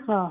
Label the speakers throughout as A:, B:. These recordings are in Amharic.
A: አዎ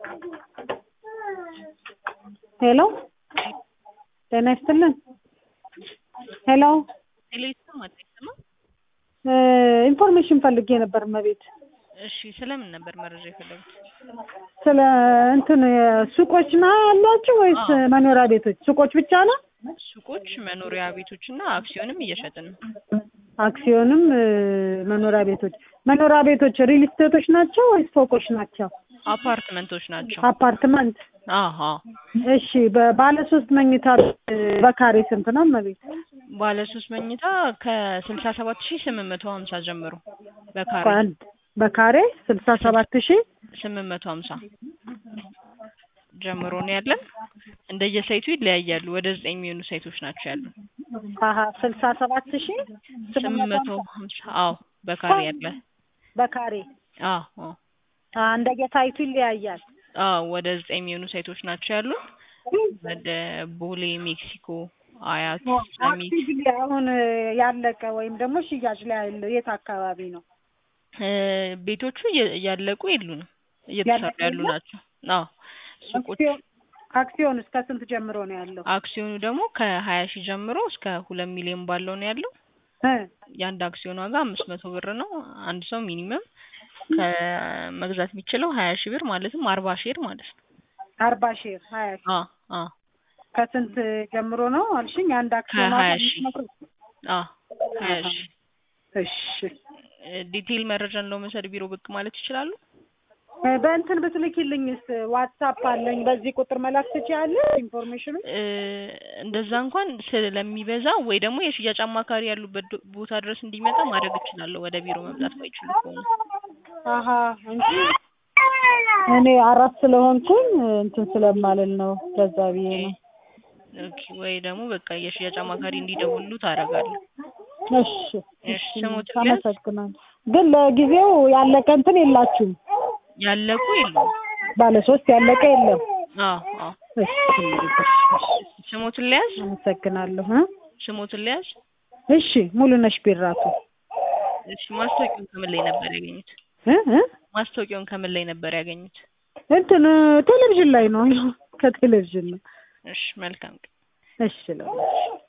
A: ሄሎ ጤና ይስጥልን ሄሎ
B: ሄሎ ይሰማል አይሰማም?
A: ኢንፎርሜሽን ፈልጌ ነበር እመቤት
B: እሺ ስለምን ነበር መረጃ የፈለጉት?
A: ስለ እንትን ሱቆች ና ያሏችሁ ወይስ
B: አዎ።
A: መኖሪያ ቤቶች? ሱቆች ብቻ ነው?
B: ሱቆች፣ መኖሪያ ቤቶች እና አክሲዮንም እየሸጥን ነው።
A: አክሲዮንም እ፣ መኖሪያ ቤቶች መኖሪያ ቤቶች ሪል ስቴቶች ናቸው ወይስ ፎቆች ናቸው?
B: አፓርትመንቶች ናቸው።
A: አፓርትመንት።
B: አሀ
A: እሺ በባለ ሶስት መኝታ እ፣ በካሬ ስንት ነው እመቤት?
B: ባለ ሶስት መኝታ ከስልሳ ሰባት ሺህ ስምንት መቶ ሀምሳ ጀምሮ በካሬ
A: በአንድ በካሬ ስልሳ ሰባት ሺህ
B: ስምንት መቶ ሀምሳ ጀምሮ ነው ያለን። እንደየሳይቱ ይለያያሉ። ወደ ዘጠኝ የሚሆኑ ሳይቶች ናቸው ያሉን።
A: አሀ ስልሳ ሰባት ሺህ
B: ስምንት መቶ ሀምሳ አዎ በካሬ ያለ
A: በካሬ
B: አዎ አዎ
A: አ፣ እንደየሳይቱ ይለያያል።
B: አዎ ወደ ዘጠኝ የሚሆኑ ሳይቶች ናቸው ያሉን። ወደ ቦሌ፣ ሜክሲኮ፣ አያት፣ ሰሚት
A: አክቲቭሊ አሁን እ፣ ያለቀ ወይም ደግሞ ሽያጭ ላይ ያለ የት አካባቢ ነው?
B: እ፣ ቤቶቹ እየ- እያለቁ የሉንም እየተሰሩ
A: ያለቁ
B: ያሉ
A: የለም?
B: ናቸው። አዎ ሱቆች
A: አክሲዮን አክሲዮን እስከ ስንት ጀምሮ ነው ያለው?
B: አክሲዮኑ ደግሞ ከሀያ ሺህ ጀምሮ እስከ ሁለት ሚሊዮን ባለው ነው ያለው።
A: እ፣
B: የአንድ አክሲዮን ዋጋ አምስት መቶ ብር ነው። አንድ ሰው ሚኒመም ከመግዛት የሚችለው ሀያ ሺህ ብር ማለትም አርባ ሼር ማለት ነው።
A: አርባ ሺህ ሀያ ሺህ
B: አ አ
A: ከስንት ጀምሮ ነው አልሽኝ? አንድ አክሲዮን
B: ከሀያ
A: ዋጋ
B: ሺህ
A: አምስት መቶ
B: አ ሀያ ሺህ
A: እሺ
B: እ፣ ዲቴይል መረጃን ለመውሰድ ቢሮ ብቅ ማለት ይችላሉ።
A: እ፣ በእንትን ብትልኪልኝስ? ዋትሳፕ አለኝ በዚህ ቁጥር መላክ ትችያለሽ ኢንፎርሜሽኑ?
B: እ፣ እንደዛ እንኳን ስለሚበዛ ወይ ደግሞ የሽያጭ አማካሪ ያሉበት ዶ- ቦታ ድረስ እንዲመጣ ማድረግ እችላለሁ። ወደ ቢሮ መምጣት ባይችሉ ከሆነ
A: አሀ እንጂ እኔ አራት ስለሆንኩኝ እንትን ስለማልል ነው ለዛ ብዬ ነው።
B: ኦኬ። ወይ ደግሞ በቃ የሽያጭ አማካሪ እንዲደውሉ ታደርጋለሁ።
A: እሺ
B: እሺ፣ ስሞትን ሊያዝ
A: አመሰግናለሁ። ግን ለጊዜው ያለቀ እንትን የላችሁም?
B: ያለቁ የሉም።
A: ባለ ሶስት ያለቀ የለም?
B: አዎ አዎ።
A: እሺ
B: ስሞትን ሊያዝ
A: አመሰግናለሁ እ
B: ስሞትን ሊያዝ
A: እሺ ሙሉነሽ ቢራቱ
B: እሺ። ማስታወቂያውን ከምን ላይ ነበር ያገኙት?
A: እ እ
B: ማስታወቂያውን ከምን ላይ ነበር ያገኙት?
A: እንትን ቴሌቪዥን ላይ ነው ከቴሌቪዥን ነው።
B: እሺ፣ መልካም ቀን።
A: እሺ ለሁላችሁ